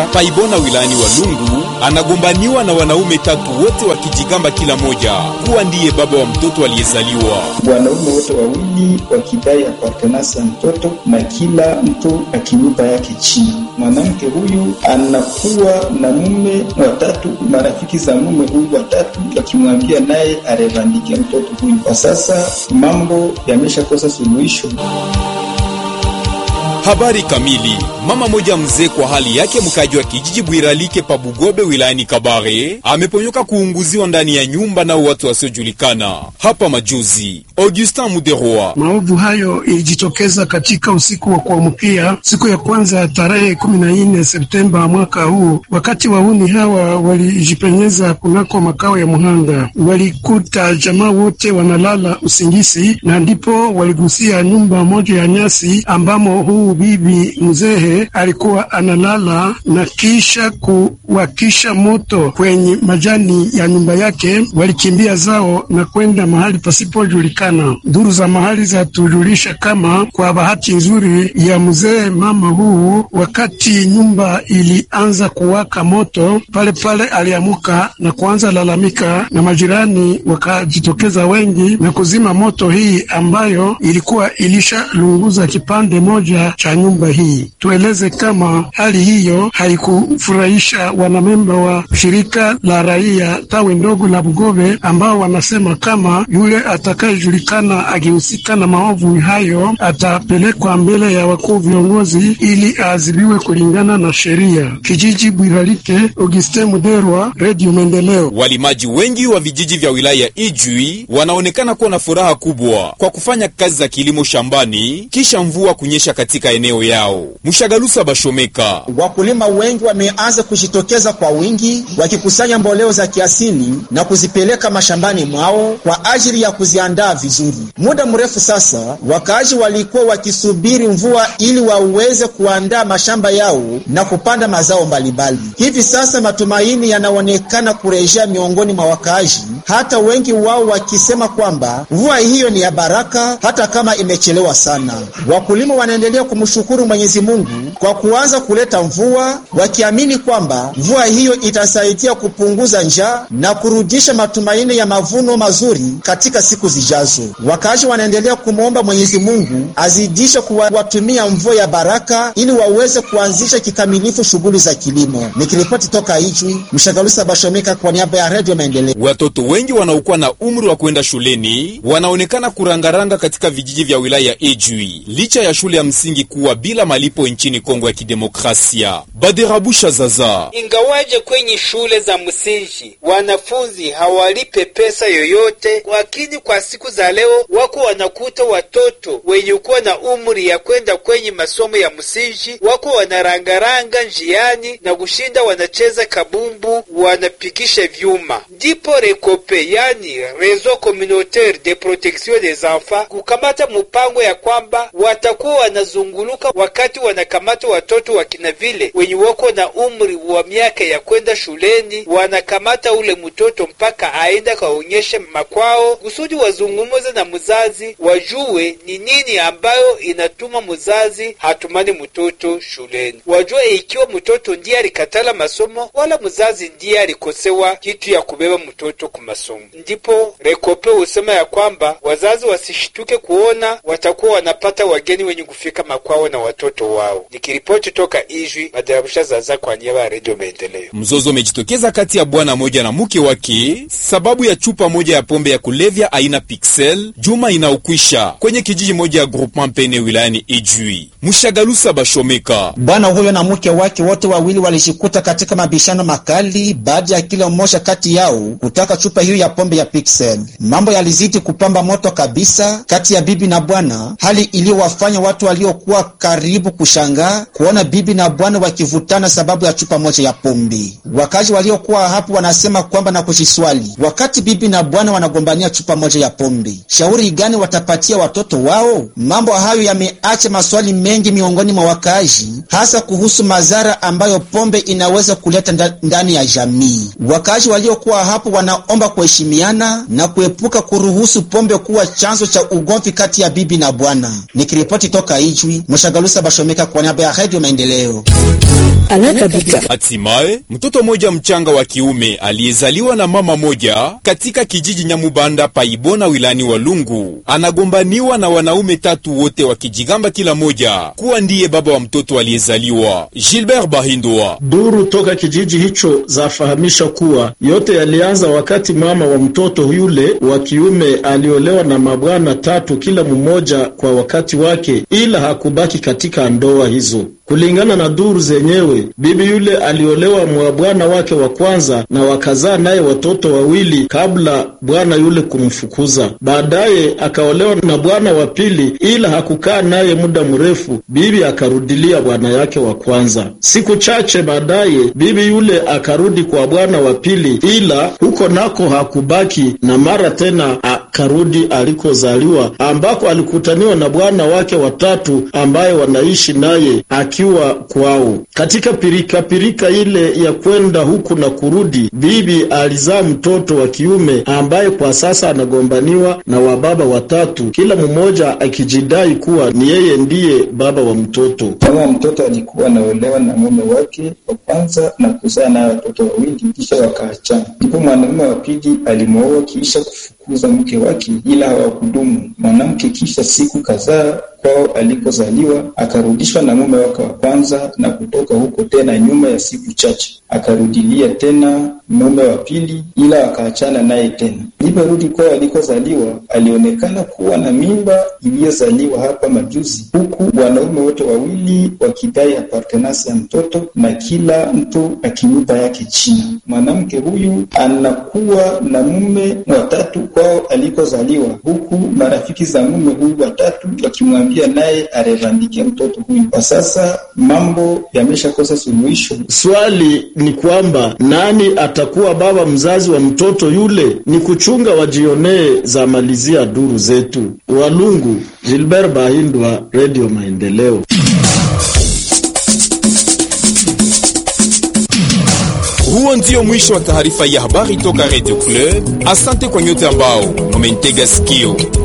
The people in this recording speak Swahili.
paibona wilayani Walungu anagombaniwa na wanaume tatu wote wakijigamba kila moja kuwa ndiye baba wa mtoto aliyezaliwa. Wanaume wote wawili wakidai apartenance ya mtoto na kila mtu akinyumba yake chini. Mwanamke huyu anakuwa na mume watatu, marafiki za mume huyu watatu wakimwambia naye arevandike mtoto huyu. Kwa sasa mambo yameshakosa suluhisho. Habari kamili. Mama moja mzee kwa hali yake, mkaji wa kijiji Bwiralike pa Bugobe wilayani Kabare, ameponyoka kuunguziwa ndani ya nyumba nao watu wasiojulikana hapa majuzi. Augustin Muderwa. Maovu hayo ilijitokeza katika usiku wa kuamkia siku ya kwanza ya tarehe 14 Septemba mwaka huu, wakati wahuni hawa walijipenyeza kunako makao ya muhanga. Walikuta jamaa wote wanalala usingizi, na ndipo waligusia nyumba moja ya nyasi ambamo huu bibi mzee alikuwa analala na kisha kuwakisha moto kwenye majani ya nyumba yake. Walikimbia zao na kwenda mahali pasipojulikana. Duru za mahali zatujulisha kama kwa bahati nzuri ya mzee mama huu, wakati nyumba ilianza kuwaka moto, pale pale aliamuka na kuanza lalamika, na majirani wakajitokeza wengi na kuzima moto hii ambayo ilikuwa ilishalunguza kipande moja cha nyumba hii. Tueleze kama hali hiyo haikufurahisha wanamemba wa shirika la raia tawi ndogo la Bugobe, ambao wanasema kama yule atakayejulikana akihusika na maovu hayo atapelekwa mbele ya wakuu viongozi ili aadhibiwe kulingana na sheria. Kijiji Bwiralike, Augustin Muderwa, Radio Maendeleo. Walimaji wengi wa vijiji vya wilaya ya Ijwi wanaonekana kuwa na furaha kubwa kwa kufanya kazi za kilimo shambani kisha mvua kunyesha katika eneo yao. Mshagalusa Bashomeka. Wakulima wengi wameanza kujitokeza kwa wingi wakikusanya mboleo za kiasili na kuzipeleka mashambani mwao kwa ajili ya kuziandaa vizuri. Muda mrefu sasa, wakaaji walikuwa wakisubiri mvua ili waweze kuandaa mashamba yao na kupanda mazao mbalimbali. Hivi sasa matumaini yanaonekana kurejea miongoni mwa wakaaji, hata wengi wao wakisema kwamba mvua hiyo ni ya baraka hata kama imechelewa sana. Wakulima wanaendelea kumshukuru Mwenyezi Mungu kwa kuanza kuleta mvua, wakiamini kwamba mvua hiyo itasaidia kupunguza njaa na kurudisha matumaini ya mavuno mazuri katika siku zijazo. Wakaaji wanaendelea kumwomba Mwenyezi Mungu azidishe kuwatumia mvua ya baraka ili waweze kuanzisha kikamilifu shughuli za kilimo. Nikiripoti toka Ijwi, Mshagalusa Bashomeka kwa niaba ya Redio Maendeleo. Watoto wengi wanaokuwa na umri wa kwenda shuleni wanaonekana kurangaranga katika vijiji vya wilaya ya Ijwi licha ya shule ya msingi kuwa bila malipo nchini Kongo ya Kidemokrasia. Baderabusha Zaza. Ingawaje kwenye shule za msingi wanafunzi hawalipe pesa yoyote, lakini kwa siku za leo wako wanakuta watoto wenye kuwa na umri ya kwenda kwenye masomo ya msingi wako wanarangaranga njiani na kushinda wanacheza kabumbu, wanapikisha vyuma. Ndipo Rekope, yani Réseau Communautaire de Protection des Enfants, kukamata mpango ya kwamba watakuwa wanazunguluka wakati wanakamata watoto wakina vile wenye wako na umri wa miaka ya kwenda shuleni, wanakamata ule mtoto mpaka aenda kaonyeshe makwao, kusudi wazungumuze na mzazi, wajue ni nini ambayo inatuma mzazi hatumani mtoto shuleni, wajue ikiwa mtoto ndiye alikatala masomo wala mzazi ndiye alikosewa kitu ya kubeba mtoto ku masomo. Ndipo Rekope husema ya kwamba wazazi wasishituke kuona watakuwa wanapata wageni wenye kufika makwao na watoto wao. Nikiripoti toka Ijwi, Madarabusha Zaza kwa niaba ya Redio Maendeleo. Mzozo umejitokeza kati ya bwana moja na mke wake sababu ya chupa moja ya pombe ya kulevya aina Pixel juma inaokwisha kwenye kijiji moja ya Groupement Pene wilayani Ijwi. Mshagalusa Bashomeka. Bwana huyo na mke wake wote wawili walishikuta katika mabishano makali baada ya kila mmoja kati yao kutaka chupa hiyo ya pombe ya Pixel. Mambo yalizidi kupamba moto kabisa kati ya bibi na bwana, hali iliyowafanya watu waliokuwa karibu kushangaa kuona bibi na bwana wakivutana sababu ya chupa moja ya pombe. Wakazi waliokuwa hapo wanasema kwamba na kujiswali, wakati bibi na bwana wanagombania chupa moja ya pombe, shauri gani watapatia watoto wao? Mambo hayo yameacha maswali mengi miongoni mwa wakazi, hasa kuhusu madhara ambayo pombe inaweza kuleta ndani ya jamii. Wakazi waliokuwa hapo wanaomba kuheshimiana na kuepuka kuruhusu pombe kuwa chanzo cha ugomvi kati ya bibi na bwana. Nikiripoti toka Ijwi, Mshagalusa Bashomeka kwa niaba ya Radio Maendeleo. Hatimaye mtoto mmoja mchanga wa kiume aliyezaliwa na mama moja katika kijiji Nyamubanda paibona wilani Walungu anagombaniwa na wanaume tatu wote wakijigamba kila moja kuwa ndiye baba wa mtoto aliyezaliwa. Gilbert Bahindwa. Duru toka kijiji hicho zafahamisha kuwa yote yalianza wakati mama wa mtoto yule wa kiume aliolewa na mabwana tatu kila mmoja kwa wakati wake, ila hakubaki katika ndoa hizo. Kulingana na duru zenyewe, bibi yule aliolewa mwa bwana wake wa kwanza na wakazaa naye watoto wawili kabla bwana yule kumfukuza. Baadaye akaolewa na bwana wa pili, ila hakukaa naye muda mrefu, bibi akarudilia bwana yake wa kwanza. Siku chache baadaye, bibi yule akarudi kwa bwana wa pili, ila huko nako hakubaki, na mara tena akarudi alikozaliwa, ambako alikutaniwa na bwana wake watatu ambaye wanaishi naye akiwa kwao. Katika pirika pirika ile ya kwenda huku na kurudi, bibi alizaa mtoto wa kiume ambaye kwa sasa anagombaniwa na wababa watatu, kila mmoja akijidai kuwa ni yeye ndiye baba wa mtoto. Mama wa mtoto alikuwa anaolewa na mume wake wa kwanza na kuzaa naye watoto wawili, kisha wakaachana. Ndipo mwanamume wa pili alimwoa kisha kufukuza mke wake, ila hawakudumu. Mwanamke kisha siku kadhaa kwao alikozaliwa akarudishwa na mume wake wa kwanza, na kutoka huko tena nyuma ya siku chache akarudilia tena mume wa pili, ila wakaachana naye tena. Aliporudi kwao alikozaliwa, alionekana kuwa na mimba iliyozaliwa hapa majuzi, huku wanaume wote wawili wakidai apartenance ya mtoto na kila mtu akimpa yake china. Mwanamke huyu anakuwa na mume watatu kwao alikozaliwa, huku marafiki za mume huyu watatu wakimwambia naye arevandike mtoto huyu. Kwa sasa mambo yameshakosa suluhisho. Swali ni kwamba nani atakuwa baba mzazi wa mtoto yule? Ni kuchunga wajionee, za malizia duru zetu. Walungu, Gilbert Bahindwa, Radio Maendeleo. Huo ndio mwisho wa taarifa ya habari toka Radio Club. Asante kwa nyote ambao mumentega sikio.